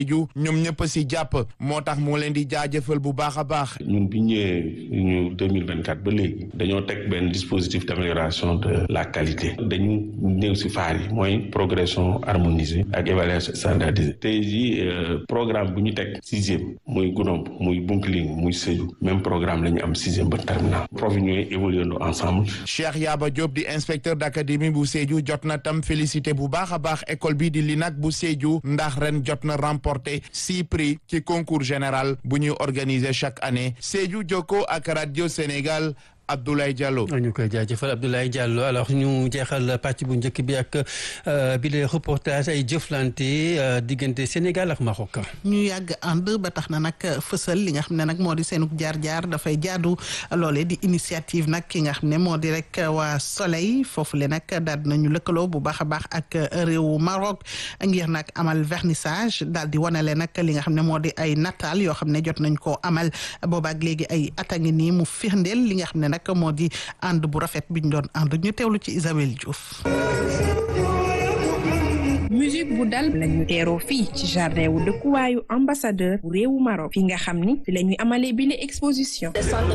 ju ñoom ñëpp si jàpp moo tax moo leen di jaajëfal bu baax a baax. ñun bi ñëwee ñu deux mille vingt quatre ba léegi dañoo teg benn dispositif d'amélioration de la qualité dañu néew si faar yi mooy progression harmonisée ak évaluation standardisée tey jii programme bu ñu teg sixième muy Goudomp muy Bounkiling muy Sédhiou même programme la ñu am sixième ba terminal prof yi ñooy évoluer ensemble. Cheikh Yaba Diop di inspecteur d'académie bu Sédhiou jot na tam félicité bu baax a baax école bi di LINAC bu Sédhiou ndax ren jot na remporté six prix ci concours général bu ñuy organiser chaque année Sédhiou Jokko ak radio Sénégal. Abdoulaye Diallo. ñu koy jaajëfal Abdoulaye Diallo alors ñu jeexal pàcc bu njëkk bi ak bi les reportage ay jëflante diggante Sénégal ak Maroc. ñu yàgg ànd ba tax na nag fësal li nga xam ne nag moo di seenug jaar-jaar dafay jaadu loolee di initiative nag ki nga xam ne moo di rek waa Soleil foofu le nag daal nañu lëkkaloo bu baax a baax ak réewu Maroc ngir nag amal vernissage daal di wanale nag li nga xam ne moo di ay nataal yoo xam ne jot nañ koo amal boobaak léegi ay at a ngi nii mu firndeel li nga xam ne nag moo di ànd bu rafet bi ñu doon ànd ñu teewlu ci Isabelle Diouf. musique bu dal lañu teeroo fii ci jardin wu dëkkuwaayu ambassadeur bu réewu Maroc fi nga xam ni fi la ñuy amalee bile exposition.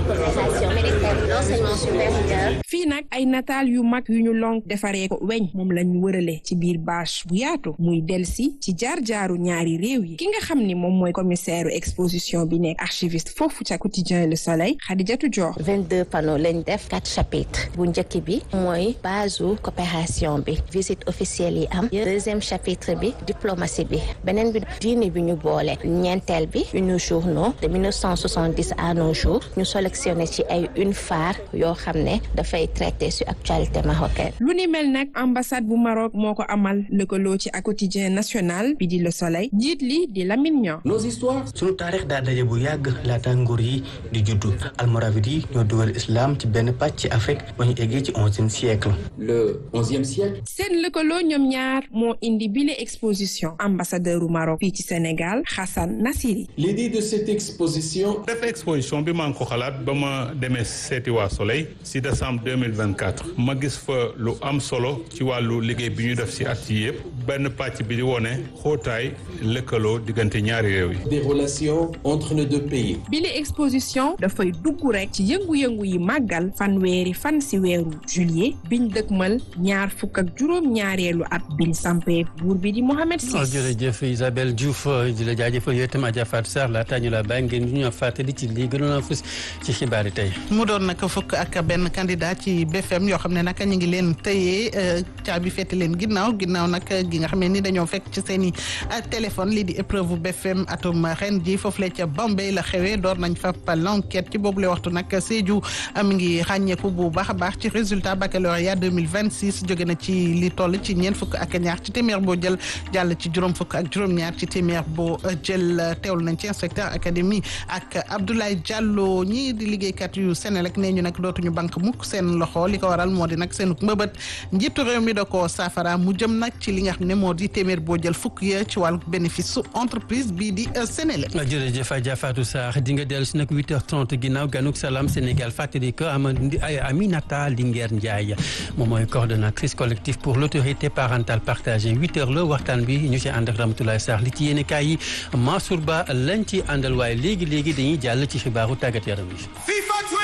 fii nag ay nataal yu mag yu ñu lonk defaree ko weñ moom la ñu wërale ci biir bâche bu yaatu muy delsi ci jaar-jaaru ñaari réew yi ki nga xam ni moom mooy commissaire exposition bi nekk archiviste foofu ca quotidien Le Soleil Khadijatou Dior. 22 panneaux lañ def quatre chapitres bu njëkk bi mooy base coopération bi visite officielle yi am deuxième chapitre bi diplomatie bi beneen bi diine bi ñu boole ñeenteel bi une journaux de 1970 à nos jours ñu sélectionné ci ay une phare yoo xam ne dafay traité sur actualité marocaine. lu ni mel nag ambassade bu Maroc moo ko amal lëkkaloo ci ak quotidien national bi di Le Soleil jiit li di Lamine Niang. nos histoires. sunu taarix daa daje bu yàgg laata nguur yi di juddu almoravid yi ñoo dugal islam ci benn pàcc ci Afrique ba ñu eggee ci onzième siècle. le onzième siècle. seen lëkkaloo ñoom ñaar moo indi bile exposition ambassadeur u Maroc fii ci Sénégal Hassan Nassiri. l'idée de cette exposition. def exposition bi maa ngi ko xalaat ba ma demee seeti waa Soleil si décembre deux mille vingt quatre ma gis fa lu am solo ci wàllu liggéey bi ñu def si at yi yëpp benn pàcc bi di wone xóotaay lëkkaloo diggante ñaari réew yi. des relations entre nos deux pays. bile exposition dafay dugg rek ci yëngu-yëngu yi màggal fanweeri fan si weeru juillet biñ dëkkmal ñaar fukk ak juróom ñaareelu at biñ sampee buur bi di Mohamed Sis. jërëjëf Isabelle Diouf di la jaajëfal yow itam Adja Fatou Sarr laata ñu la bàyyi ngeen ñu ñoo fàttali ci lii gënoon a fës ci xibaar yi tey. mu doon nag fukk ak benn candidat ci BFM yoo xam ne nag ñu ngi leen tëyee caabi fete leen ginnaaw ginnaaw nag gi nga xam ne ni dañoo fekk ci seen i téléphone lii di épreuve BFM atum ren ji foofu la ca Bambey la xewee door nañ fa l'enquête ci boobu la waxtu nag Sédhiou mi ngi ràññeeku bu baax a baax ci résultat baccalauréat 2026 jóge na ci li toll ci ñeent fukk ak ñaar ci téeméer boo jël jàll ci juróom fukk ak juróom-ñaar ci téeméer boo jël teewlu nañ ci inspecteur académie ak Abdoulaye Diallo ñii di liggéeykat yu Senelec nee ñu nag dootuñu banque mukk seen loxo li ko waral moo di nag seen mbëbët njiitu réew mi da ko saafara mu jëm nag ci li nga xam ne moo di téeméer boo jël fukk ya ci wàllu bénéfice su entreprise bii di Senelec. jërëjëf Adja Fatou Sarr di nga dellu si nag 8h30 ginnaaw ganuk salaam Sénégal fàttali ko Amady Aminata Linguère Ndiaye moom mooy coordonnatrice collectif pour l'autorité parentale partagée 8h la waxtaan bi ñu ci ànd ak Ramatoulaye Sarr li ci yéen kaay yi Mansour Ba lañ ci àndal waaye léegi léegi dañuy jàll ci xibaaru tàggat yaram yi.